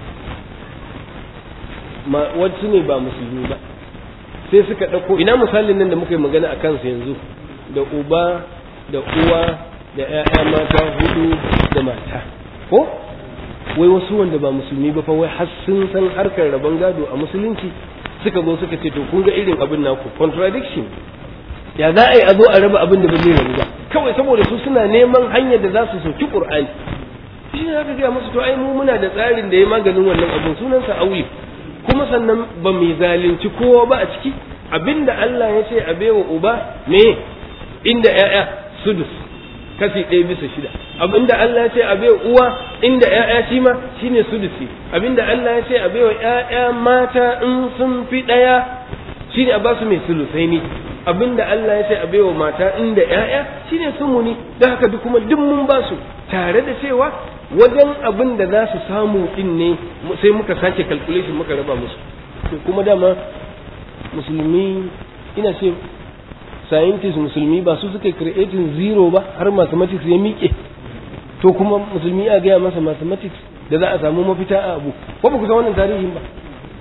wasu ne ba musulmi ba sai suka ɗauko ina misalin nan da muka yi magana a kansa yanzu da uba da uwa da ‘ya'ya mata hudu da mata ko wai wasu wanda ba musulmi ba fa wai har sun san harkar rabon gado a musulunci suka zo suka ce to kun ga irin abin naku contradiction ya za a yi a zo a raba abin da ba zai rabu ba kawai saboda su suna neman hanyar da za su soki qur'ani shi ne zaka gaya musu to ai mu muna da tsarin da ya maganin wannan abin sunansa auyi kuma sannan ba mai zalunci kowa ba a ciki abinda Allah ya ce a baiwa uba me inda ƴaƴa sudus kashi ɗaya bisa shida abinda Allah ya ce a baiwa uwa inda ƴaƴa shi ma shine sudusi abinda Allah ya ce a baiwa ƴaƴa mata in sun fi ɗaya shine a basu mai sulusai ne abinda Allah ya ce a baiwa mata inda ƴaƴa shine sumuni don haka duk kuma duk mun basu tare da cewa wajen abin da za su samu din ne sai muka sake calculation muka raba musu to kuma dama musulmi ina ce scientist musulmi ba su suka creating zero ba har mathematics ya miƙe to kuma musulmi a gaya masa mathematics da za a samu mafita a abu ko ba ku san wannan tarihin ba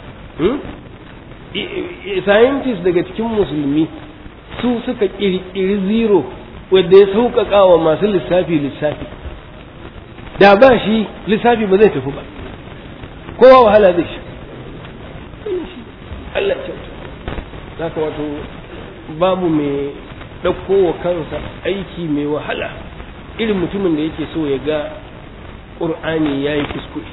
scientist daga cikin musulmi su suka ƙirƙiri zero wadda ya sauƙaƙa wa masu lissafi lissafi da ba shi lissafi ba zai tafi ba kowa wahala zai shi Allah kyauta za ka wato babu mai ɗauko wa kansa aiki mai wahala irin mutumin da yake so ya ga ƙur'ani ya yi kuskure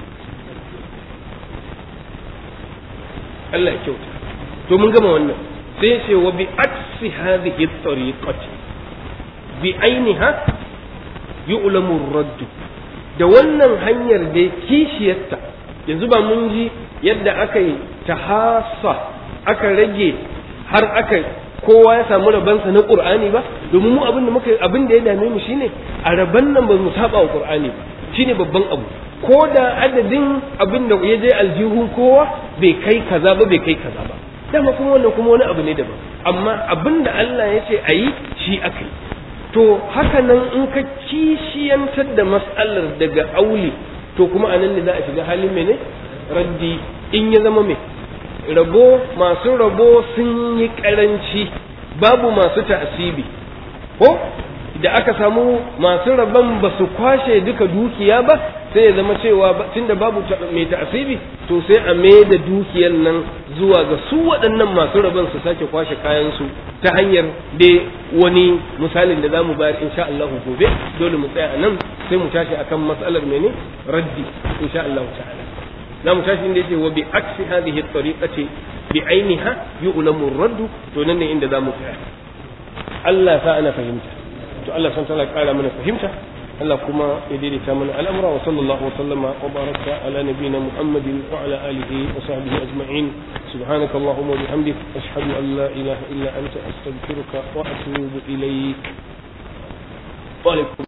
Allah kyauta to mun gama wannan sai ce wa bi aksi hadhihi tariqati bi ainiha yu'lamu ar-radd da wannan hanyar da kishiyarta yanzu ba mun ji yadda aka yi tahassa aka rage har aka kowa ya samu rabansa na qur'ani ba domin mu abin da muka abin da ya dame mu shine a raban nan ba mu saba wa qur'ani ba shine babban abu ko da adadin abin da ya je aljihun kowa bai kai kaza ba bai kai kaza ba dama kuma wannan kuma wani abu ne daban amma abin da Allah ya ce a yi shi aka yi to haka nan in ka kishiyantar da mas'alar daga auli to kuma anan ne za a shiga halin mene raddi in ya zama mai rabo masu rabo sun yi karanci babu masu ta'asibi ko da aka samu masu rabon ba su kwashe duka dukiya ba sai ya zama cewa tunda babu mai ta'asibi to sai a mai da dukiyar nan zuwa ga su waɗannan masu rabon su sake kwashe kayansu ta hanyar da wani misalin da za mu bayar insha Allah gobe dole mu tsaya a nan sai mu tashi akan matsalar mene raddi insha Allah ta'ala za mu tashi inda yake wa bi aksi hadhihi at-tariqati bi ainiha yu'lamu ar-radd to nan ne inda za mu tsaya Allah sa ana fahimta to Allah san ta kara mana fahimta Allah kuma ya daidaita mana al'amura wa sallallahu wa sallama wa baraka ala nabiyyina Muhammadin wa ala alihi wa sahbihi ajma'in subhanaka allahumma wa bihamdik ashhadu an la ilaha illa anta astaghfiruka wa atubu ilayk wa alaikum